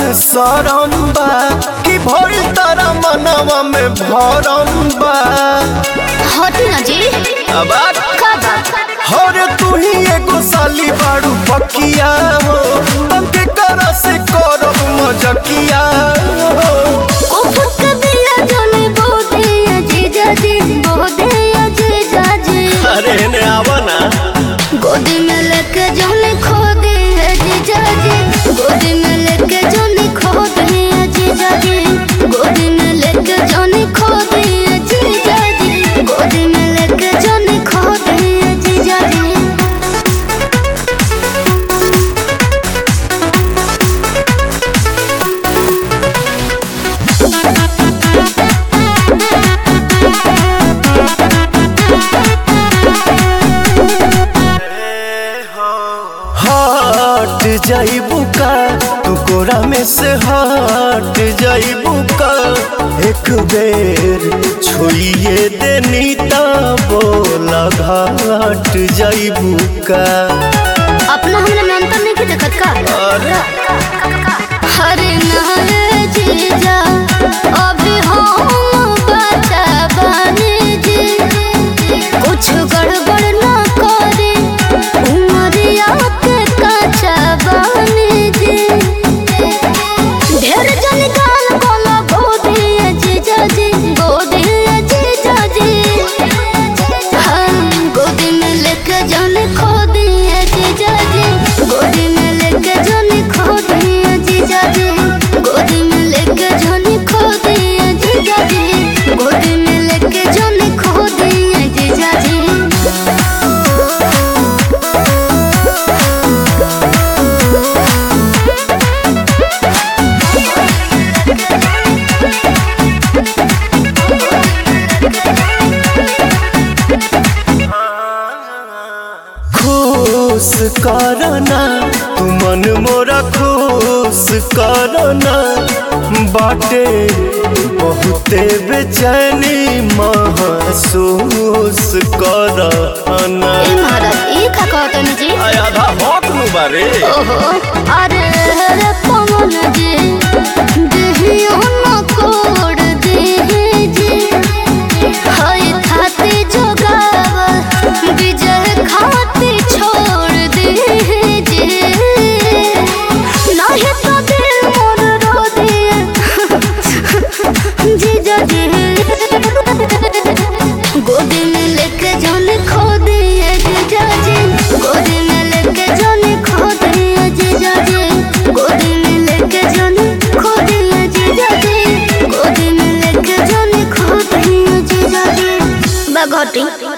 सरम बा कि भइल तारा मनवा में भरम बा हटी ना जी अब आ- का बात हरे तू ही एगो साली बाड़ू पकिया हो तंके कर से करब मजकिया हो उफक दिया जने बोदे अजीजा जी बोदे अजीजा जी अरे ने आवा ना गोदी में लेके जने खो दे अजीजा जी गोदी में लेके जने खो दे अजीजा जी गोदी में लेके जने खो दे अजीजा जी गोदी में लेके जने खो दे अजीजा जी हट जाइबू का तू कोरा में से हट जाइबू का एक बेर छोड़िए देनी ता बोला घाट जाइबू का अपना हमने में अंतर नहीं देखत का अरे हरे नारे जीजा अभी हम बचा बने जी कुछ गड़बड़ ना करे उमरिया के कचा बने जी ढेर जन गाल बोला गोदी जीजा जी गोदी जीजा जी हम गोदी में लेके जाने खो दिए जीजा जी गोदी में लेके जाने खो दिए जीजा जी गोदी में लेके जाने खो दिए जीजा जी गोदी में लेके जाने खो दिए जीजा जी खुश करना तू मन मोरा खुश करना बाटे बहुते बेचैनी महसूस करना ए महाराज ई का कहतन जी आधा हक नु बारे ओहो अरे रे पवन जी देहियो न कोड देहि जी हाय खाती जोगाव विजय खाती छोड़ देहि जी नाही तो दिल मोर रो दिए जीजा जी गोदी में लेके जाने खो दिए जीजा जी गोदी में लेके जाने खो दिए जीजा जी गोदी में लेके जाने खो दिए जीजा जी गोदी में लेके जाने खो दिए जीजा जी बगोटी